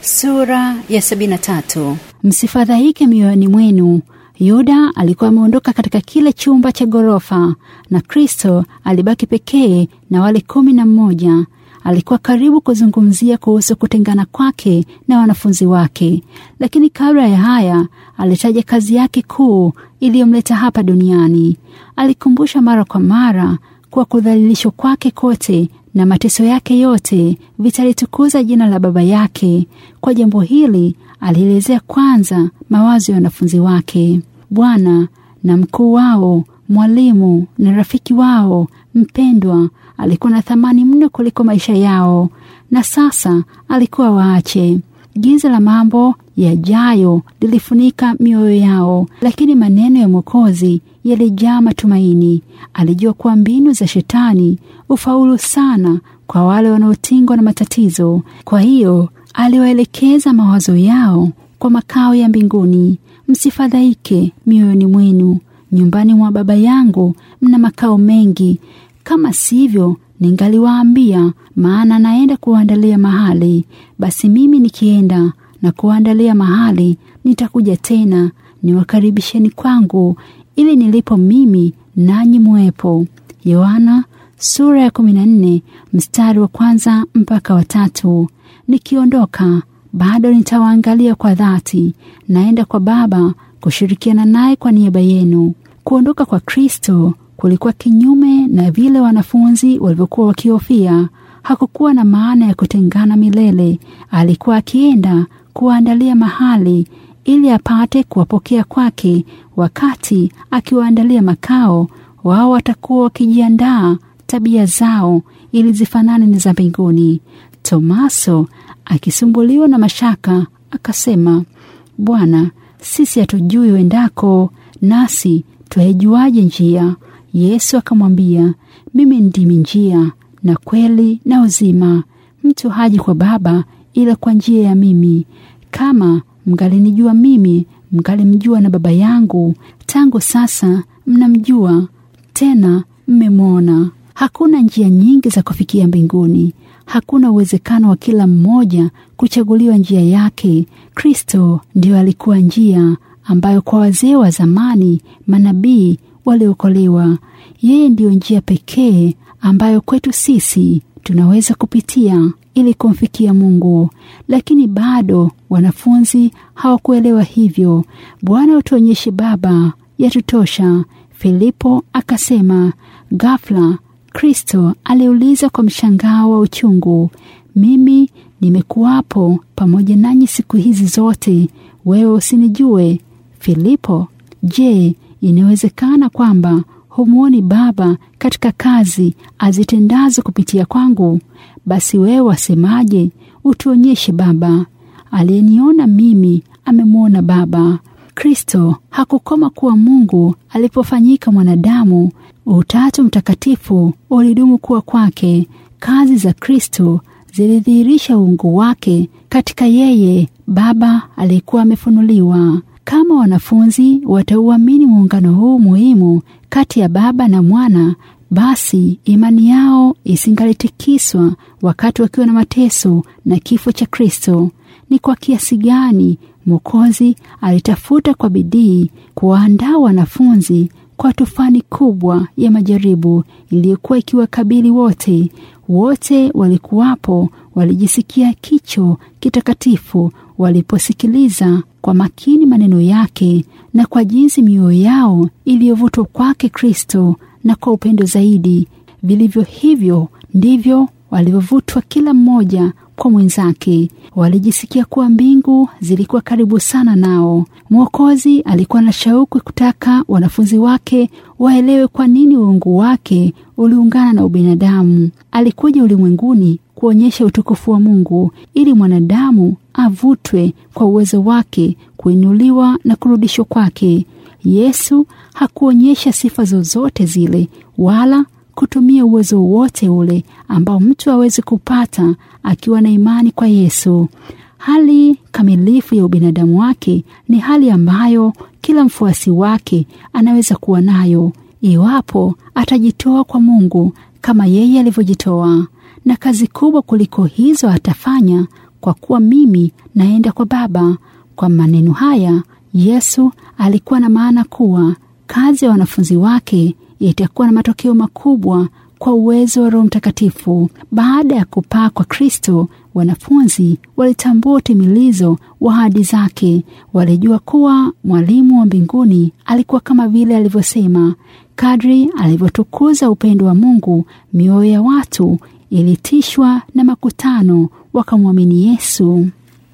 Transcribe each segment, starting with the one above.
Sura ya sabini na tatu. Msifadhaike mioyoni mwenu. Yuda alikuwa ameondoka katika kile chumba cha ghorofa na Kristo alibaki pekee na wale kumi na mmoja. Alikuwa karibu kuzungumzia kuhusu kutengana kwake na wanafunzi wake, lakini kabla ya haya alitaja kazi yake kuu iliyomleta hapa duniani. Alikumbusha mara kwa mara kuwa kudhalilishwa kwake kote na mateso yake yote vitalitukuza jina la Baba yake. Kwa jambo hili alielezea kwanza mawazo ya wanafunzi wake. Bwana na mkuu wao, mwalimu na rafiki wao mpendwa, alikuwa na thamani mno kuliko maisha yao, na sasa alikuwa waache. Giza la mambo yajayo lilifunika mioyo yao, lakini maneno ya Mwokozi yalijaa matumaini. Alijua kuwa mbinu za Shetani ufaulu sana kwa wale wanaotingwa na matatizo. Kwa hiyo aliwaelekeza mawazo yao kwa makao ya mbinguni. Msifadhaike mioyoni mwenu, nyumbani mwa Baba yangu mna makao mengi, kama sivyo ningaliwaambia, maana naenda kuwaandalia mahali. Basi mimi nikienda na kuwaandalia mahali, nitakuja tena niwakaribisheni kwangu, ili nilipo mimi nanyi muwepo. Yohana sura ya kumi na nne mstari wa kwanza mpaka watatu. Nikiondoka bado nitawaangalia kwa dhati, naenda kwa Baba kushirikiana naye kwa niaba yenu. Kuondoka kwa Kristo kulikuwa kinyume na vile wanafunzi walivyokuwa wakihofia. Hakukuwa na maana ya kutengana milele. Alikuwa akienda kuwaandalia mahali ili apate kuwapokea kwake. Wakati akiwaandalia makao, wao watakuwa wakijiandaa tabia zao ili zifanane na za mbinguni. Tomaso akisumbuliwa na mashaka akasema, Bwana, sisi hatujui uendako, nasi twaijuaje njia? Yesu akamwambia, mimi ndimi njia na kweli na uzima. Mtu haji kwa Baba ila kwa njia ya mimi. Kama mngalinijua mimi, mngalimjua na Baba yangu. Tangu sasa mnamjua tena mmemwona. Hakuna njia nyingi za kufikia mbinguni. Hakuna uwezekano wa kila mmoja kuchaguliwa njia yake. Kristo ndiyo alikuwa njia ambayo kwa wazee wa zamani manabii waliokolewa. Yeye ndiyo njia pekee ambayo kwetu sisi tunaweza kupitia ili kumfikia Mungu, lakini bado wanafunzi hawakuelewa hivyo. Bwana, utuonyeshe Baba, yatutosha. Filipo akasema. Ghafla Kristo aliuliza kwa mshangao wa uchungu, mimi nimekuwapo pamoja nanyi siku hizi zote, wewe usinijue? Filipo, je, inawezekana kwamba humwoni Baba katika kazi azitendazo kupitia kwangu? Basi wewe wasemaje, utuonyeshe Baba? Aliyeniona mimi amemwona Baba. Kristo hakukoma kuwa Mungu alipofanyika mwanadamu. Utatu Mtakatifu ulidumu kuwa kwake. Kazi za Kristo zilidhihirisha uungu wake katika yeye Baba aliyekuwa amefunuliwa. Kama wanafunzi watauamini muungano huu muhimu kati ya Baba na Mwana, basi imani yao isingalitikiswa wakati wakiwa na mateso na kifo cha Kristo. Ni kwa kiasi gani Mwokozi alitafuta kwa bidii kuwaandaa wanafunzi kwa tufani kubwa ya majaribu iliyokuwa ikiwakabili wote. Wote walikuwapo, walijisikia kicho kitakatifu waliposikiliza kwa makini maneno yake, na kwa jinsi mioyo yao iliyovutwa kwake Kristo, na kwa upendo zaidi. Vilivyo hivyo ndivyo walivyovutwa kila mmoja kwa mwenzake. Walijisikia kuwa mbingu zilikuwa karibu sana nao. Mwokozi alikuwa na shauku kutaka wanafunzi wake waelewe kwa nini uungu wake uliungana na ubinadamu. Alikuja ulimwenguni kuonyesha utukufu wa Mungu ili mwanadamu avutwe kwa uwezo wake, kuinuliwa na kurudishwa kwake. Yesu hakuonyesha sifa zozote zile wala kutumia uwezo wote ule ambao mtu awezi kupata akiwa na imani kwa Yesu. Hali kamilifu ya ubinadamu wake ni hali ambayo kila mfuasi wake anaweza kuwa nayo iwapo atajitoa kwa Mungu kama yeye alivyojitoa, na kazi kubwa kuliko hizo atafanya kwa kuwa mimi naenda kwa Baba. Kwa maneno haya Yesu alikuwa na maana kuwa kazi ya wanafunzi wake itakuwa na matokeo makubwa kwa uwezo wa Roho Mtakatifu. Baada ya kupaa kwa Kristo, wanafunzi walitambua utimilizo wa ahadi zake. Walijua kuwa mwalimu wa mbinguni alikuwa kama vile alivyosema. Kadri alivyotukuza upendo wa Mungu, mioyo ya watu ilitishwa na makutano, wakamwamini Yesu.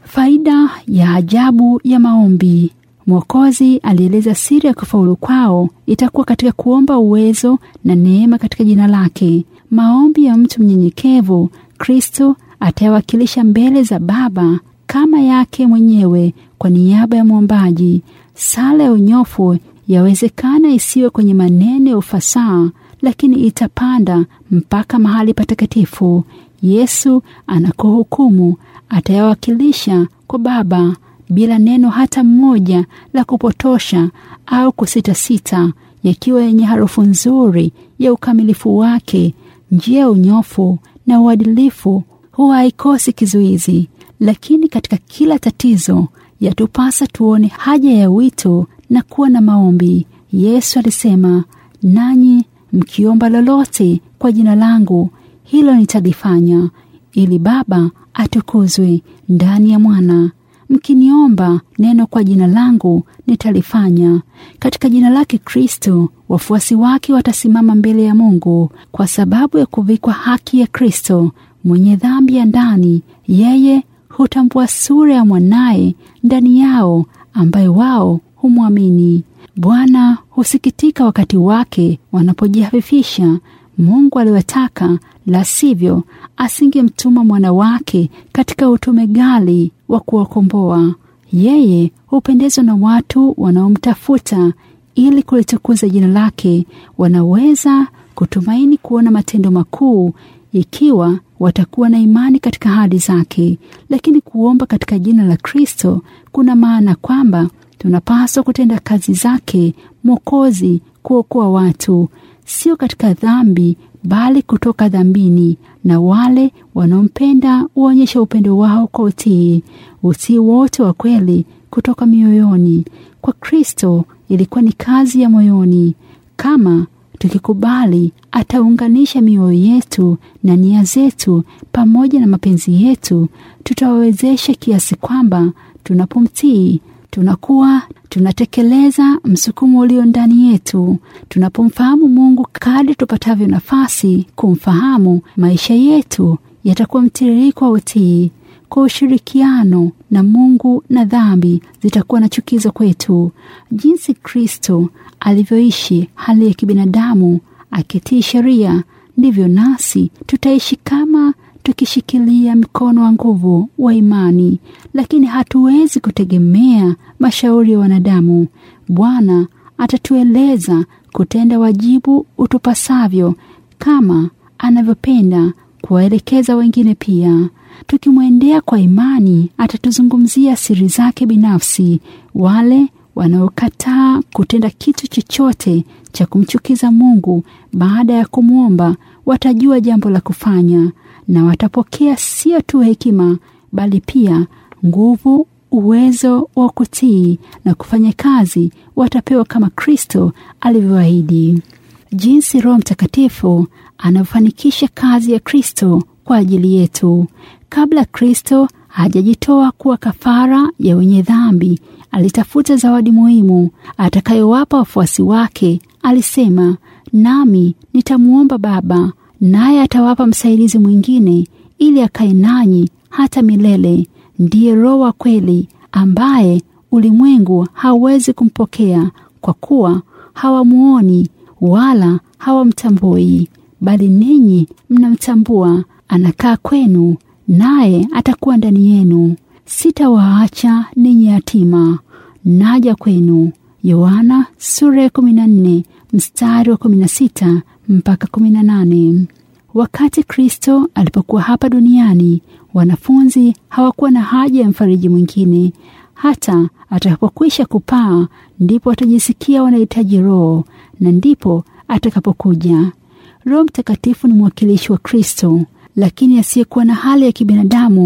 Faida ya ajabu ya maombi. Mwokozi alieleza siri ya kufaulu kwao itakuwa katika kuomba uwezo na neema katika jina lake. Maombi ya mtu mnyenyekevu, Kristo atayawakilisha mbele za Baba kama yake mwenyewe kwa niaba ya mwombaji. Sala ya unyofu yawezekana isiwe kwenye maneno ya ufasaha, lakini itapanda mpaka mahali patakatifu. Yesu anakohukumu atayawakilisha kwa Baba bila neno hata mmoja la kupotosha au kusitasita, yakiwa yenye harufu nzuri ya ukamilifu wake. Njia ya unyofu na uadilifu huwa haikosi kizuizi, lakini katika kila tatizo yatupasa tuone haja ya wito na kuwa na maombi. Yesu alisema, nanyi mkiomba lolote kwa jina langu, hilo nitalifanya, ili Baba atukuzwe ndani ya Mwana. Mkiniomba neno kwa jina langu nitalifanya. Katika jina lake Kristo, wafuasi wake watasimama mbele ya Mungu kwa sababu ya kuvikwa haki ya Kristo. Mwenye dhambi ya ndani, yeye hutambua sura ya mwanaye ndani yao, ambaye wao humwamini. Bwana husikitika wakati wake wanapojihafifisha. Mungu aliwataka, la sivyo asingemtuma mwana wake katika utume ghali wa kuwakomboa. Yeye hupendezwa na watu wanaomtafuta ili kulitukuza jina lake. Wanaweza kutumaini kuona matendo makuu ikiwa watakuwa na imani katika ahadi zake. Lakini kuomba katika jina la Kristo kuna maana kwamba tunapaswa kutenda kazi zake Mwokozi, kuokoa watu, sio katika dhambi bali kutoka dhambini. Na wale wanaompenda huonyesha upendo wao kwa utii, utii wote wa kweli kutoka mioyoni. Kwa Kristo ilikuwa ni kazi ya moyoni. Kama tukikubali, ataunganisha mioyo yetu na nia zetu pamoja na mapenzi yetu, tutawawezesha kiasi kwamba tunapomtii tunakuwa tunatekeleza msukumo ulio ndani yetu. Tunapomfahamu Mungu kadri tupatavyo nafasi kumfahamu, maisha yetu yatakuwa mtiririko wa utii. Kwa ushirikiano na Mungu na dhambi zitakuwa na chukizo kwetu. Jinsi Kristo alivyoishi hali ya kibinadamu akitii sheria, ndivyo nasi tutaishi kama tukishikilia mkono wa nguvu wa imani, lakini hatuwezi kutegemea mashauri ya wanadamu. Bwana atatueleza kutenda wajibu utupasavyo kama anavyopenda kuwaelekeza wengine pia. Tukimwendea kwa imani, atatuzungumzia siri zake binafsi. Wale wanaokataa kutenda kitu chochote cha kumchukiza Mungu baada ya kumwomba watajua jambo la kufanya na watapokea sio tu hekima bali pia nguvu, uwezo wa kutii na kufanya kazi watapewa kama Kristo alivyoahidi. Jinsi Roho Mtakatifu anavyofanikisha kazi ya Kristo kwa ajili yetu. Kabla Kristo hajajitoa kuwa kafara ya wenye dhambi, alitafuta zawadi muhimu atakayowapa wafuasi wake. Alisema, nami nitamwomba Baba naye atawapa msaidizi mwingine ili akae nanyi hata milele. Ndiye Roho wa kweli, ambaye ulimwengu hauwezi kumpokea kwa kuwa hawamuoni wala hawamtambui, bali ninyi mnamtambua. Anakaa kwenu, naye atakuwa ndani yenu. Sitawaacha ninyi yatima, naja kwenu. Yohana sura ya 14 mstari wa 16 mpaka 18. Wakati Kristo alipokuwa hapa duniani, wanafunzi hawakuwa na haja ya mfariji mwingine. Hata atakapokwisha kupaa, ndipo watajisikia wanahitaji Roho, na ndipo atakapokuja. Roho Mtakatifu ni mwakilishi wa Kristo, lakini asiyekuwa na hali ya kibinadamu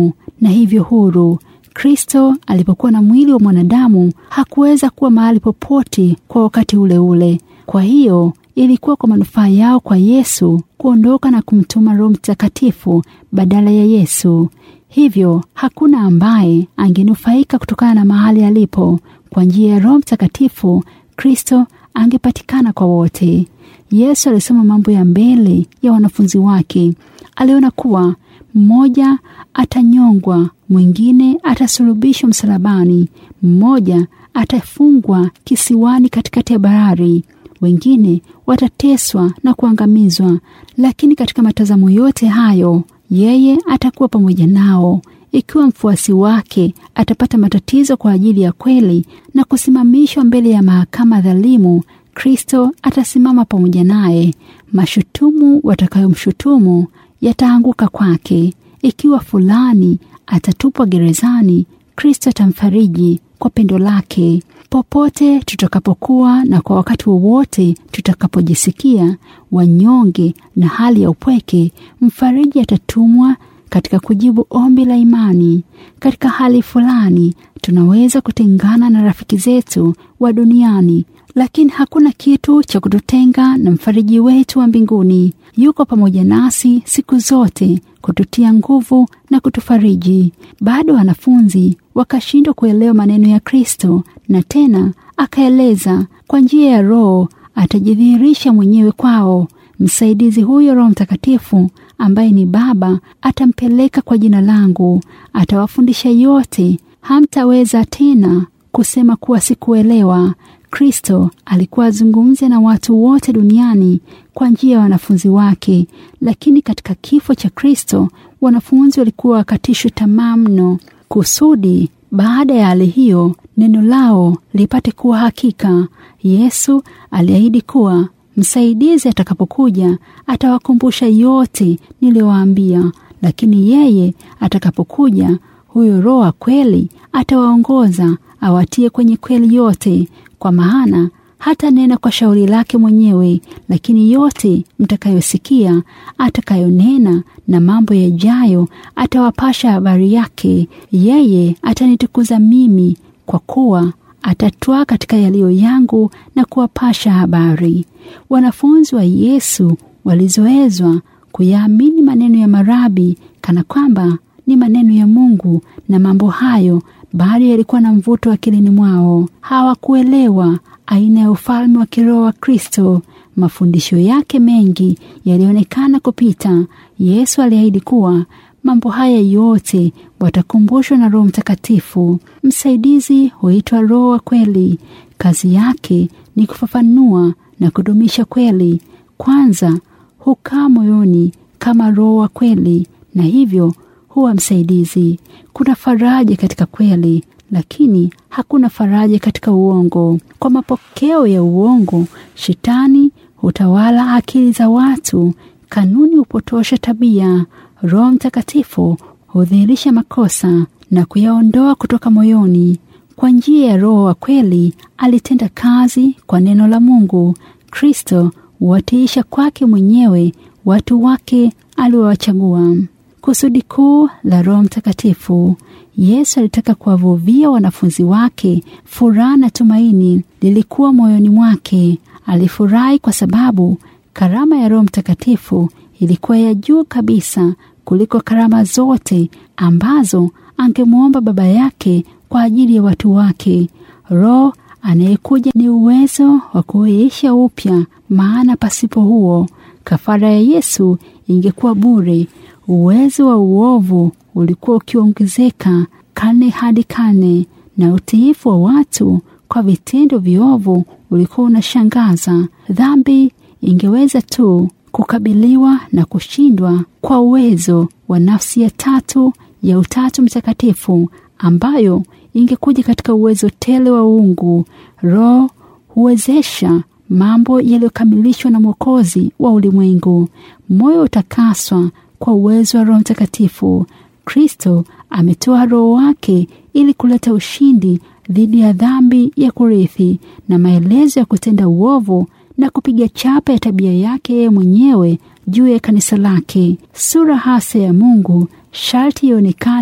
na hivyo huru. Kristo alipokuwa na mwili wa mwanadamu hakuweza kuwa mahali popote kwa wakati ule ule. Kwa hiyo ilikuwa kwa manufaa yao kwa Yesu kuondoka na kumtuma Roho Mtakatifu badala ya Yesu. Hivyo hakuna ambaye angenufaika kutokana na mahali alipo. Kwa njia ya Roho Mtakatifu, Kristo angepatikana kwa wote. Yesu alisema mambo ya mbele ya wanafunzi wake. Aliona kuwa mmoja atanyongwa, mwingine atasulubishwa msalabani, mmoja atafungwa kisiwani katikati ya bahari, wengine watateswa na kuangamizwa. Lakini katika matazamo yote hayo, yeye atakuwa pamoja nao. Ikiwa mfuasi wake atapata matatizo kwa ajili ya kweli na kusimamishwa mbele ya mahakama dhalimu, Kristo atasimama pamoja naye. Mashutumu watakayomshutumu yataanguka kwake. Ikiwa fulani atatupwa gerezani, Kristo atamfariji kwa pendo lake. Popote tutakapokuwa na kwa wakati wowote tutakapojisikia wanyonge na hali ya upweke, mfariji atatumwa katika kujibu ombi la imani. Katika hali fulani tunaweza kutengana na rafiki zetu wa duniani, lakini hakuna kitu cha kututenga na mfariji wetu wa mbinguni. Yuko pamoja nasi siku zote kututia nguvu na kutufariji. Bado wanafunzi wakashindwa kuelewa maneno ya Kristo, na tena akaeleza kwa njia ya Roho atajidhihirisha mwenyewe kwao. Msaidizi huyo Roho Mtakatifu ambaye ni Baba atampeleka kwa jina langu, atawafundisha yote. Hamtaweza tena kusema kuwa sikuelewa. Kristo alikuwa azungumze na watu wote duniani kwa njia ya wanafunzi wake, lakini katika kifo cha Kristo wanafunzi walikuwa wakatishwa tamaa mno, kusudi baada ya hali hiyo neno lao lipate kuwa hakika. Yesu aliahidi kuwa msaidizi atakapokuja atawakumbusha yote niliyowaambia, lakini yeye atakapokuja, huyo Roho wa kweli atawaongoza awatie kwenye kweli yote, kwa maana hata nena kwa shauri lake mwenyewe, lakini yote mtakayosikia atakayonena na mambo yajayo atawapasha habari yake. Yeye atanitukuza mimi, kwa kuwa atatwaa katika yaliyo yangu na kuwapasha habari. Wanafunzi wa Yesu walizoezwa kuyaamini maneno ya marabi kana kwamba ni maneno ya Mungu, na mambo hayo bado yalikuwa na mvuto akilini mwao. Hawakuelewa aina ya ufalme wa kiroho wa Kristo. Mafundisho yake mengi yalionekana kupita. Yesu aliahidi kuwa mambo haya yote watakumbushwa na Roho Mtakatifu. Msaidizi huitwa Roho wa kweli. Kazi yake ni kufafanua na kudumisha kweli. Kwanza hukaa moyoni kama Roho wa kweli, na hivyo huwa msaidizi. Kuna faraja katika kweli, lakini hakuna faraja katika uongo. Kwa mapokeo ya uongo, shetani hutawala akili za watu. Kanuni hupotosha tabia. Roho Mtakatifu hudhihirisha makosa na kuyaondoa kutoka moyoni. Kwa njia ya Roho wa kweli alitenda kazi kwa neno la Mungu. Kristo huwatiisha kwake mwenyewe watu wake aliowachagua. Kusudi kuu la Roho Mtakatifu. Yesu alitaka kuwavuvia wanafunzi wake furaha na tumaini lilikuwa moyoni mwake. Alifurahi kwa sababu karama ya Roho Mtakatifu ilikuwa ya juu kabisa kuliko karama zote ambazo angemwomba Baba yake kwa ajili ya watu wake. Roho anayekuja ni uwezo wa kuisha upya, maana pasipo huo kafara ya Yesu ingekuwa bure. Uwezo wa uovu ulikuwa ukiongezeka karne hadi karne, na utiifu wa watu kwa vitendo viovu ulikuwa unashangaza. Dhambi ingeweza tu kukabiliwa na kushindwa kwa uwezo wa nafsi ya tatu ya Utatu Mtakatifu, ambayo ingekuja katika uwezo tele wa uungu. Roho huwezesha mambo yaliyokamilishwa na Mwokozi wa ulimwengu. Moyo utakaswa kwa uwezo wa Roho Mtakatifu. Kristo ametoa Roho wake ili kuleta ushindi dhidi ya dhambi ya kurithi na maelezo ya kutenda uovu na kupiga chapa ya tabia yake yeye mwenyewe juu ya kanisa lake. Sura hasa ya Mungu sharti ionekane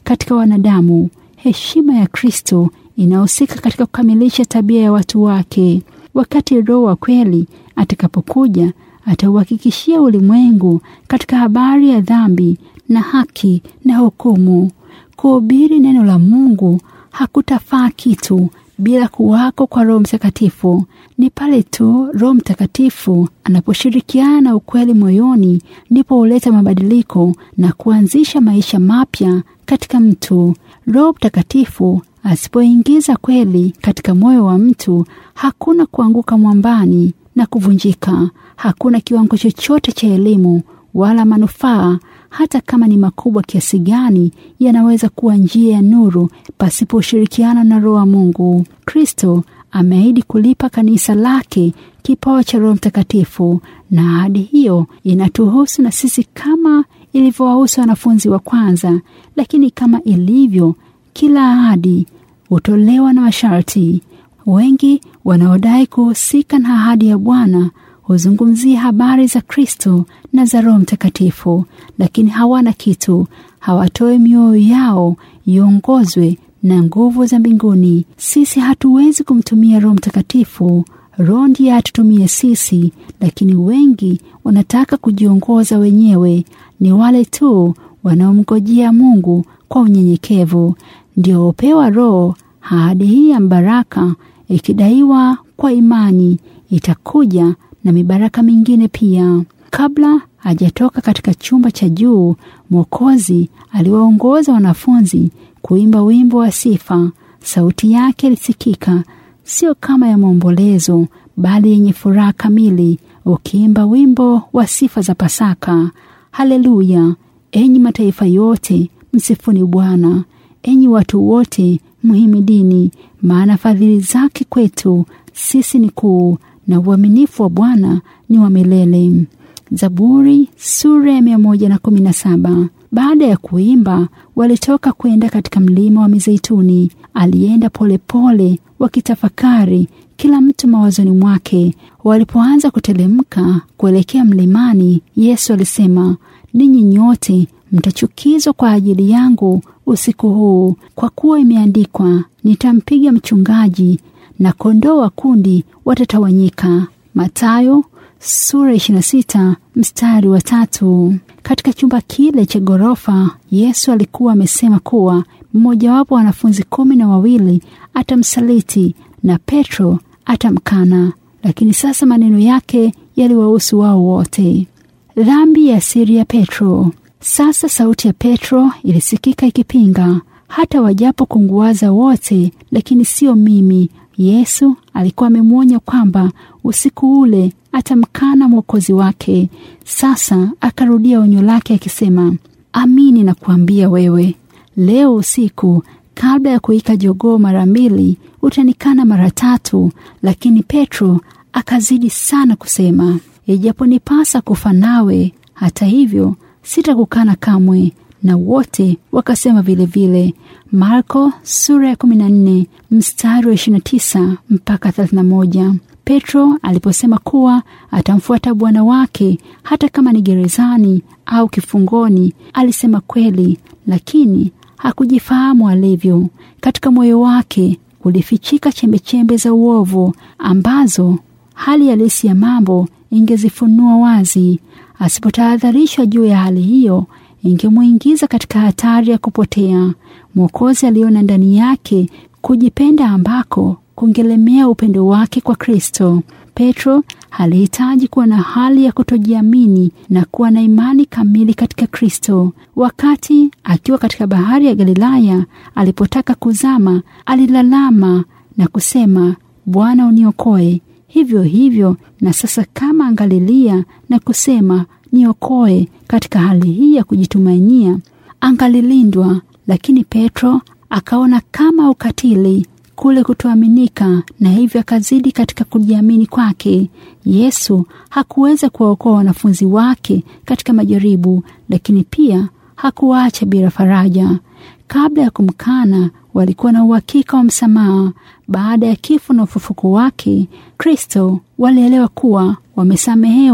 katika wanadamu. Heshima ya Kristo inahusika katika kukamilisha tabia ya watu wake. Wakati Roho wa kweli atakapokuja, atauhakikishia ulimwengu katika habari ya dhambi na haki na hukumu. Kuhubiri neno la Mungu hakutafaa kitu bila kuwako kwa Roho Mtakatifu. Ni pale tu Roho Mtakatifu anaposhirikiana na ukweli moyoni, ndipo huleta mabadiliko na kuanzisha maisha mapya katika mtu. Roho Mtakatifu asipoingiza kweli katika moyo wa mtu, hakuna kuanguka mwambani na kuvunjika. Hakuna kiwango chochote cha elimu wala manufaa, hata kama ni makubwa kiasi gani, yanaweza kuwa njia ya nuru pasipo ushirikiano na Roho wa Mungu. Kristo ameahidi kulipa kanisa lake kipawa cha Roho Mtakatifu, na ahadi hiyo inatuhusu na sisi kama ilivyowahusu wanafunzi wa kwanza. Lakini kama ilivyo kila ahadi, hutolewa na masharti. Wengi wanaodai kuhusika na ahadi ya Bwana huzungumzia habari za Kristo na za Roho Mtakatifu, lakini hawana kitu. Hawatoi mioyo yao iongozwe na nguvu za mbinguni. Sisi hatuwezi kumtumia Roho Mtakatifu. Roho ndiye atutumie sisi, lakini wengi wanataka kujiongoza wenyewe. Ni wale tu wanaomngojea Mungu kwa unyenyekevu ndio hupewa Roho. Ahadi hii ya baraka ikidaiwa kwa imani itakuja na mibaraka mingine pia. Kabla hajatoka katika chumba cha juu, Mwokozi aliwaongoza wanafunzi kuimba wimbo wa sifa. Sauti yake ilisikika, sio kama ya maombolezo, bali yenye furaha kamili, ukiimba wimbo wa sifa za Pasaka. Haleluya! Enyi mataifa yote, msifuni Bwana. Enyi watu wote, mhimidini, maana fadhili zake kwetu sisi ni kuu na uaminifu wa Bwana ni wa milele. Zaburi sura ya mia moja na kumi na saba. Baada ya kuimba walitoka kwenda katika mlima wa Mizeituni. Alienda polepole wakitafakari, kila mtu mawazoni mwake. Walipoanza kutelemka kuelekea mlimani, Yesu alisema, ninyi nyote mtachukizwa kwa ajili yangu usiku huu, kwa kuwa imeandikwa, nitampiga mchungaji na kondoo wa kundi watatawanyika. Mathayo sura 26 mstari wa tatu. Katika chumba kile cha ghorofa, Yesu alikuwa amesema kuwa mmojawapo wa wanafunzi kumi na wawili atamsaliti na Petro atamkana, lakini sasa maneno yake yaliwahusu wao wote. Dhambi ya siri ya Petro. Sasa sauti ya Petro ilisikika ikipinga, hata wajapo kunguaza wote, lakini sio mimi. Yesu alikuwa amemwonya kwamba usiku ule atamkana mwokozi wake. Sasa akarudia onyo lake akisema, amini na kuambia wewe, leo usiku kabla ya kuika jogoo mara mbili utanikana mara tatu. Lakini Petro akazidi sana kusema, ijaponipasa kufa nawe, hata hivyo sitakukana kamwe. Na wote wakasema vilevile. Marko sura ya 14 mstari wa 29 mpaka 31. Petro aliposema kuwa atamfuata Bwana wake hata kama ni gerezani au kifungoni, alisema kweli, lakini hakujifahamu alivyo. Katika moyo wake kulifichika chembechembe za uovu ambazo hali halisi ya mambo ingezifunua wazi. Asipotahadharishwa juu ya hali hiyo ingemwingiza katika hatari ya kupotea. Mwokozi aliona ndani yake kujipenda ambako kungelemea upendo wake kwa Kristo. Petro alihitaji kuwa na hali ya kutojiamini na kuwa na imani kamili katika Kristo. Wakati akiwa katika bahari ya Galilaya, alipotaka kuzama, alilalama na kusema, Bwana uniokoe. Hivyo hivyo na sasa, kama angalilia na kusema niokoe, katika hali hii ya kujitumainia, angalilindwa. Lakini Petro akaona kama ukatili kule kutoaminika, na hivyo akazidi katika kujiamini kwake. Yesu hakuweza kuwaokoa wanafunzi wake katika majaribu, lakini pia hakuwaacha bila faraja. Kabla ya kumkana, walikuwa na uhakika wa msamaha. Baada ya kifo na ufufuko wake Kristo, walielewa kuwa wamesamehewa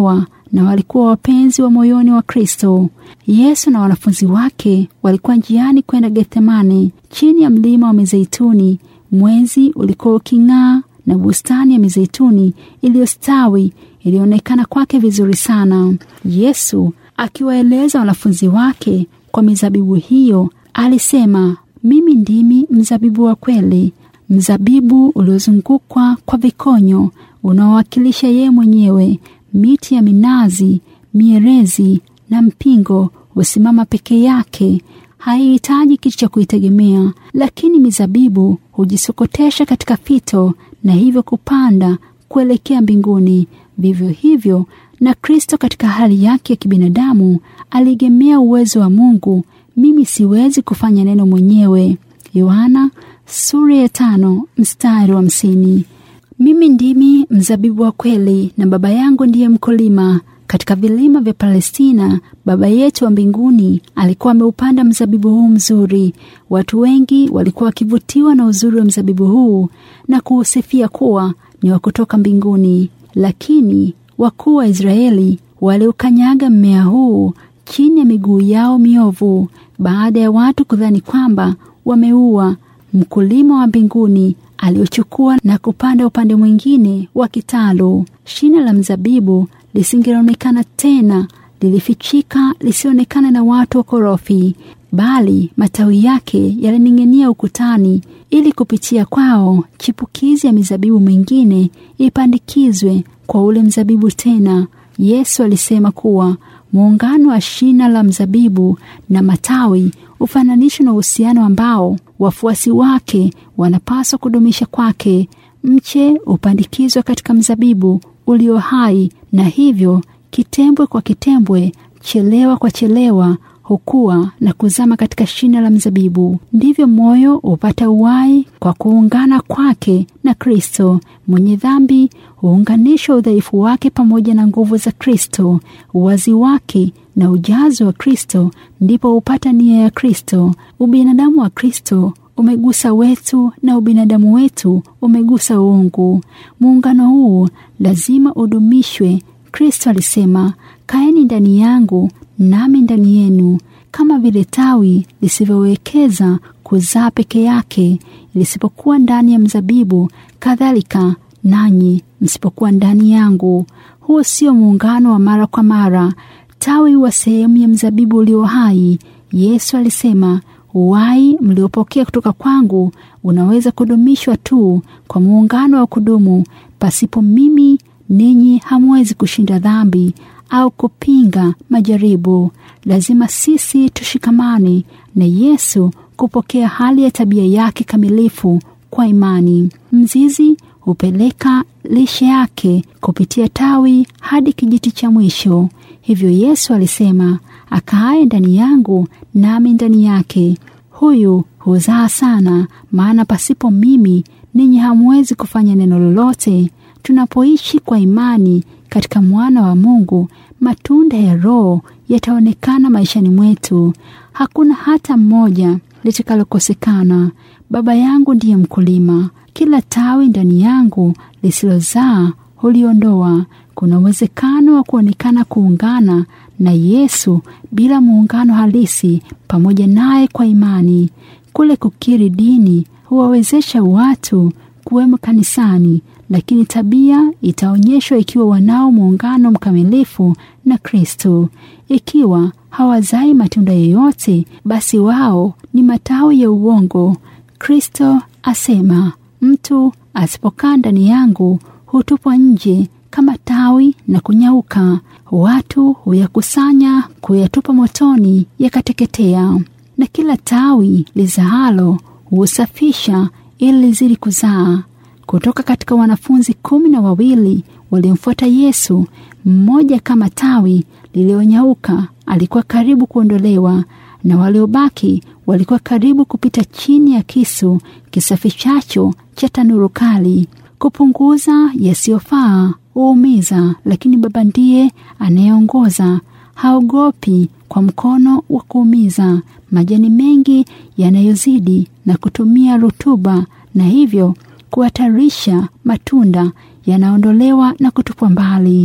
na walikuwa wapenzi wa moyoni wa Kristo. Yesu na wanafunzi wake walikuwa njiani kwenda Gethsemane, chini ya mlima wa Mizeituni. Mwezi ulikuwa uking'aa na bustani ya mizeituni iliyostawi ilionekana kwake vizuri sana. Yesu akiwaeleza wanafunzi wake kwa mizabibu hiyo, alisema, mimi ndimi mzabibu wa kweli, mzabibu uliozungukwa kwa vikonyo unaowakilisha yeye mwenyewe. Miti ya minazi, mierezi na mpingo husimama peke yake, haihitaji kitu cha kuitegemea, lakini mizabibu hujisokotesha katika fito na hivyo kupanda kuelekea mbinguni. Vivyo hivyo na Kristo katika hali yake ya kibinadamu aliegemea uwezo wa Mungu. Mimi siwezi kufanya neno mwenyewe. Yohana sura ya tano mstari wa hamsini. Mimi ndimi mzabibu wa kweli na Baba yangu ndiye mkulima. Katika vilima vya Palestina, Baba yetu wa mbinguni alikuwa ameupanda mzabibu huu mzuri. Watu wengi walikuwa wakivutiwa na uzuri wa mzabibu huu na kuusifia kuwa ni wa kutoka mbinguni, lakini wakuu wa Israeli waliukanyaga mmea huu chini ya miguu yao miovu, baada ya watu kudhani kwamba wameua. Mkulima wa mbinguni aliochukua na kupanda upande mwingine wa kitalu. Shina la mzabibu lisingeonekana tena, lilifichika lisionekana na watu wakorofi, bali matawi yake yalining'inia ukutani, ili kupitia kwao chipukizi ya mizabibu mingine ipandikizwe kwa ule mzabibu tena. Yesu alisema kuwa muungano wa shina la mzabibu na matawi ufananishwe na uhusiano ambao wafuasi wake wanapaswa kudumisha kwake. Mche upandikizwa katika mzabibu ulio hai, na hivyo kitembwe kwa kitembwe, chelewa kwa chelewa hukua na kuzama katika shina la mzabibu. Ndivyo moyo hupata uhai kwa kuungana kwake na Kristo. Mwenye dhambi huunganishwa udhaifu wake pamoja na nguvu za Kristo. Uwazi wake na ujazo wa Kristo ndipo hupata nia ya Kristo. Ubinadamu wa Kristo umegusa wetu na ubinadamu wetu umegusa uungu. Muungano huu lazima udumishwe. Kristo alisema, kaeni ndani yangu nami ndani yenu. Kama vile tawi lisivyowekeza kuzaa peke yake lisipokuwa ndani ya mzabibu, kadhalika nanyi msipokuwa ndani yangu. Huo sio muungano wa mara kwa mara. Tawi huwa sehemu ya mzabibu ulio hai. Yesu alisema, uhai mliopokea kutoka kwangu unaweza kudumishwa tu kwa muungano wa kudumu. Pasipo mimi ninyi hamwezi kushinda dhambi au kupinga majaribu. Lazima sisi tushikamane na Yesu kupokea hali ya tabia yake kamilifu kwa imani. Mzizi hupeleka lishe yake kupitia tawi hadi kijiti cha mwisho. Hivyo Yesu alisema, akaaye ndani yangu nami ndani yake, huyu huzaa sana, maana pasipo mimi ninyi hamwezi kufanya neno lolote. Tunapoishi kwa imani katika mwana wa Mungu, matunda ya Roho yataonekana maishani mwetu. Hakuna hata mmoja litakalokosekana. Baba yangu ndiye mkulima, kila tawi ndani yangu lisilozaa huliondoa. Kuna uwezekano wa kuonekana kuungana na Yesu bila muungano halisi pamoja naye kwa imani. Kule kukiri dini huwawezesha watu kuwemo kanisani, lakini tabia itaonyeshwa ikiwa wanao muungano mkamilifu na Kristo. Ikiwa hawazai matunda yoyote, basi wao ni matawi ya uongo. Kristo asema, mtu asipokaa ndani yangu hutupwa nje kama tawi na kunyauka. Watu huyakusanya kuyatupa motoni, yakateketea. Na kila tawi lizaalo husafisha ili lizidi kuzaa. Kutoka katika wanafunzi kumi na wawili waliomfuata Yesu, mmoja kama tawi lilionyauka alikuwa karibu kuondolewa, na waliobaki walikuwa karibu kupita chini ya kisu kisafishacho cha tanuru kali. Kupunguza yasiyofaa huumiza, lakini Baba ndiye anayeongoza. Haogopi kwa mkono wa kuumiza majani mengi yanayozidi na kutumia rutuba, na hivyo kuhatarisha matunda yanaondolewa na kutupwa mbali.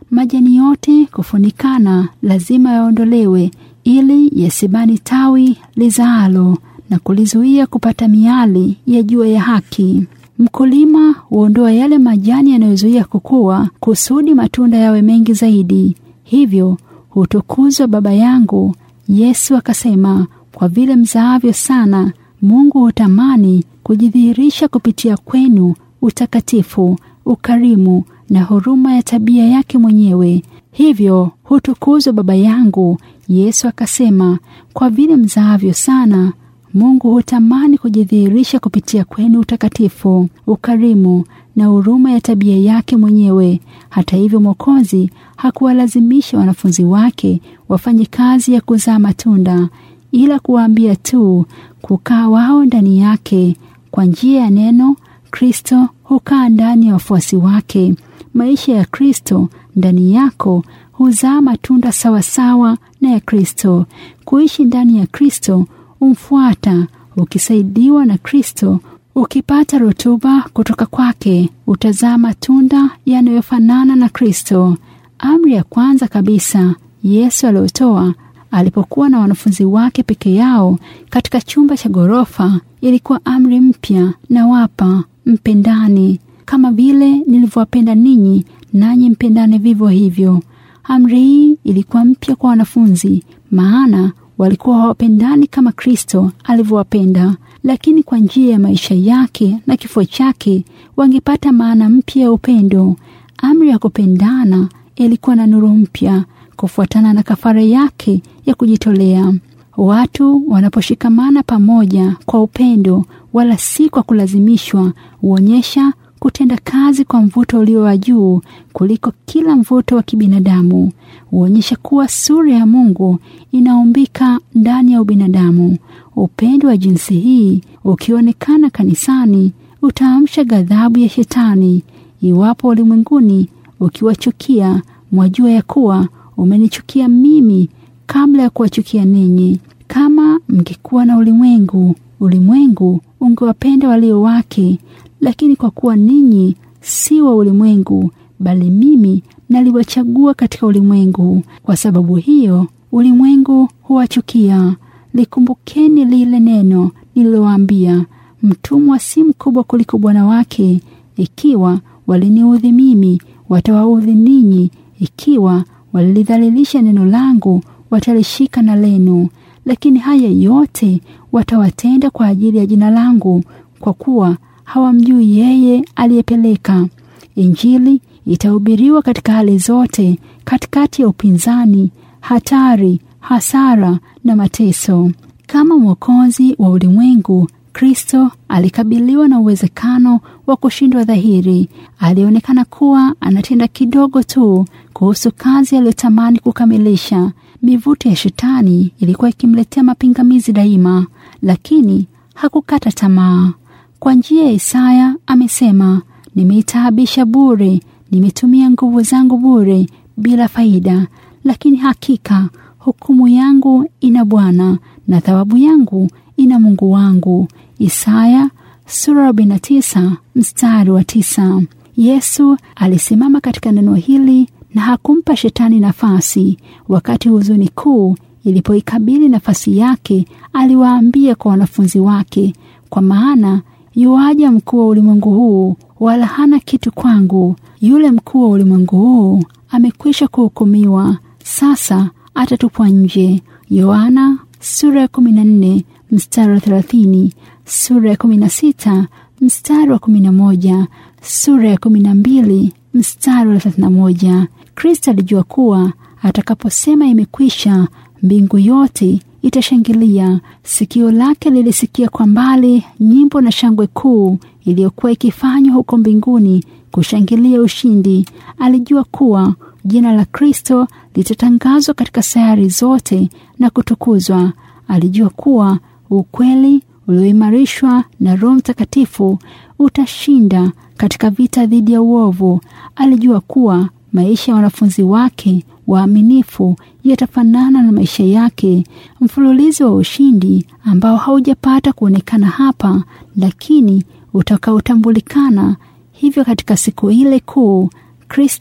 majani yote kufunikana lazima yaondolewe ili yasibani tawi lizaalo na kulizuia kupata miali ya jua ya haki. Mkulima huondoa yale majani yanayozuia kukua kusudi matunda yawe mengi zaidi. Hivyo hutukuzwa Baba yangu. Yesu akasema, kwa vile mzaavyo sana, Mungu hutamani kujidhihirisha kupitia kwenu utakatifu, ukarimu na huruma ya tabia yake mwenyewe. Hivyo hutukuzwa Baba yangu. Yesu akasema, kwa vile mzaavyo sana Mungu hutamani kujidhihirisha kupitia kwenu utakatifu, ukarimu na huruma ya tabia yake mwenyewe. Hata hivyo, Mwokozi hakuwalazimisha wanafunzi wake wafanye kazi ya kuzaa matunda, ila kuwaambia tu kukaa wao ndani yake. Kwa njia ya neno, Kristo hukaa ndani ya wafuasi wake. Maisha ya Kristo ndani yako huzaa matunda sawasawa na ya Kristo. Kuishi ndani ya Kristo umfuata ukisaidiwa na Kristo, ukipata rutuba kutoka kwake, utazaa matunda yanayofanana na Kristo. Amri ya kwanza kabisa Yesu aliyotoa alipokuwa na wanafunzi wake peke yao katika chumba cha ghorofa ilikuwa amri mpya, na wapa mpendane kama vile nilivyowapenda ninyi, nanyi mpendane vivyo hivyo. Amri hii ilikuwa mpya kwa wanafunzi, maana walikuwa hawapendani kama Kristo alivyowapenda, lakini kwa njia ya maisha yake na kifo chake wangepata maana mpya ya upendo. Amri ya kupendana ilikuwa na nuru mpya kufuatana na kafara yake ya kujitolea. Watu wanaposhikamana pamoja kwa upendo, wala si kwa kulazimishwa, huonyesha kutenda kazi kwa mvuto ulio wa juu kuliko kila mvuto wa kibinadamu. Huonyesha kuwa sura ya Mungu inaumbika ndani ya ubinadamu. Upendo wa jinsi hii ukionekana kanisani utaamsha ghadhabu ya Shetani. Iwapo ulimwenguni ukiwachukia, mwajua ya kuwa umenichukia mimi kabla ya kuwachukia ninyi. Kama mngekuwa na ulimwengu, ulimwengu ungewapenda walio wake, lakini kwa kuwa ninyi si wa ulimwengu, bali mimi naliwachagua katika ulimwengu, kwa sababu hiyo ulimwengu huwachukia. Likumbukeni lile neno nililowaambia, mtumwa si mkubwa kuliko bwana wake. Ikiwa waliniudhi mimi, watawaudhi ninyi; ikiwa walilidhalilisha neno langu, watalishika na lenu. Lakini haya yote watawatenda kwa ajili ya jina langu, kwa kuwa hawamjui yeye aliyepeleka. Injili itahubiriwa katika hali zote, katikati ya upinzani, hatari, hasara na mateso. Kama mwokozi wa ulimwengu, Kristo alikabiliwa na uwezekano wa kushindwa dhahiri. Alionekana kuwa anatenda kidogo tu kuhusu kazi aliyotamani kukamilisha. Mivuto ya Shetani ilikuwa ikimletea mapingamizi daima, lakini hakukata tamaa. Kwa njia ya Isaya amesema, nimeitaabisha bure, nimetumia nguvu zangu bure bila faida, lakini hakika hukumu yangu ina Bwana na thawabu yangu ina Mungu wangu. Isaya sura 49 mstari wa tisa. Yesu alisimama katika neno hili na hakumpa Shetani nafasi. Wakati huzuni kuu ilipoikabili nafasi yake, aliwaambia kwa wanafunzi wake, kwa maana yuaja mkuu wa ulimwengu huu, wala hana kitu kwangu. Yule mkuu wa ulimwengu huu amekwisha kuhukumiwa, sasa atatupwa nje. Yohana sura ya 14 mstari wa 30, sura ya 16 mstari wa 11, sura ya 12 mstari wa 31. Kristo alijua kuwa atakaposema imekwisha, mbingu yote itashangilia. Sikio lake lilisikia kwa mbali nyimbo na shangwe kuu iliyokuwa ikifanywa huko mbinguni kushangilia ushindi. Alijua kuwa jina la Kristo litatangazwa katika sayari zote na kutukuzwa. Alijua kuwa ukweli ulioimarishwa na Roho Mtakatifu utashinda katika vita dhidi ya uovu. Alijua kuwa maisha ya wanafunzi wake waaminifu yatafanana na maisha yake, mfululizo wa ushindi ambao haujapata kuonekana hapa, lakini utakaotambulikana hivyo katika siku ile kuu. Kristo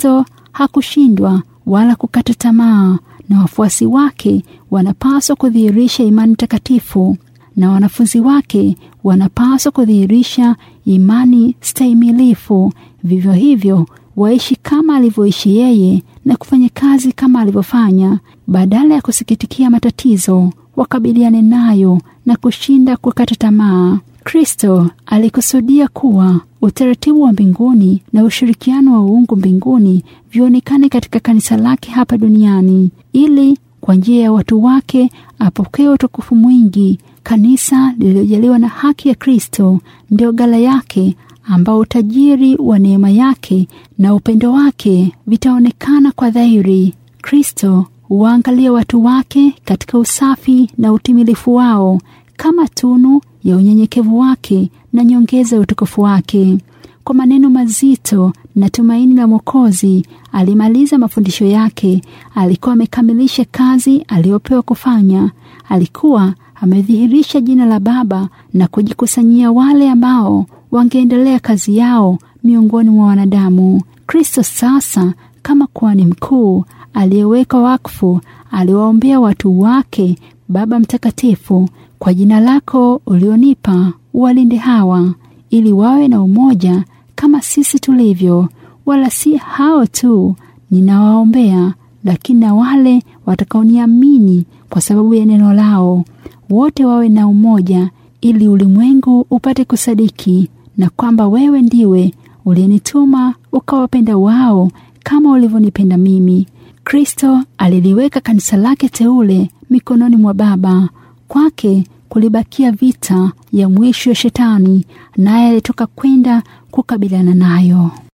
hakushindwa wala kukata tamaa, na wafuasi wake wanapaswa kudhihirisha imani takatifu, na wanafunzi wake wanapaswa kudhihirisha imani stahimilifu. Vivyo hivyo waishi kama alivyoishi yeye na kufanya kazi kama alivyofanya. Badala ya kusikitikia matatizo, wakabiliane nayo na kushinda kukata tamaa. Kristo alikusudia kuwa utaratibu wa mbinguni na ushirikiano wa uungu mbinguni vionekane katika kanisa lake hapa duniani, ili kwa njia ya watu wake apokee utukufu mwingi. Kanisa lililojaliwa na haki ya Kristo ndio ghala yake, ambao utajiri wa neema yake na upendo wake vitaonekana kwa dhahiri. Kristo huwaangalia watu wake katika usafi na utimilifu wao kama tunu ya unyenyekevu wake na nyongeza ya utukufu wake. Kwa maneno mazito na tumaini la Mwokozi alimaliza mafundisho yake. Alikuwa amekamilisha kazi aliyopewa kufanya. Alikuwa amedhihirisha jina la Baba na kujikusanyia wale ambao wangeendelea kazi yao miongoni mwa wanadamu. Kristo sasa kama kuhani mkuu aliyeweka wakfu aliwaombea watu wake. Baba Mtakatifu, kwa jina lako ulionipa uwalinde hawa, ili wawe na umoja kama sisi tulivyo. Wala si hao tu ninawaombea, lakini na wale watakaoniamini kwa sababu ya neno lao, wote wawe na umoja, ili ulimwengu upate kusadiki na kwamba wewe ndiwe uliyenituma ukawapenda wao kama ulivyonipenda mimi. Kristo aliliweka kanisa lake teule mikononi mwa Baba. Kwake kulibakia vita ya mwisho ya Shetani, naye alitoka kwenda kukabiliana nayo.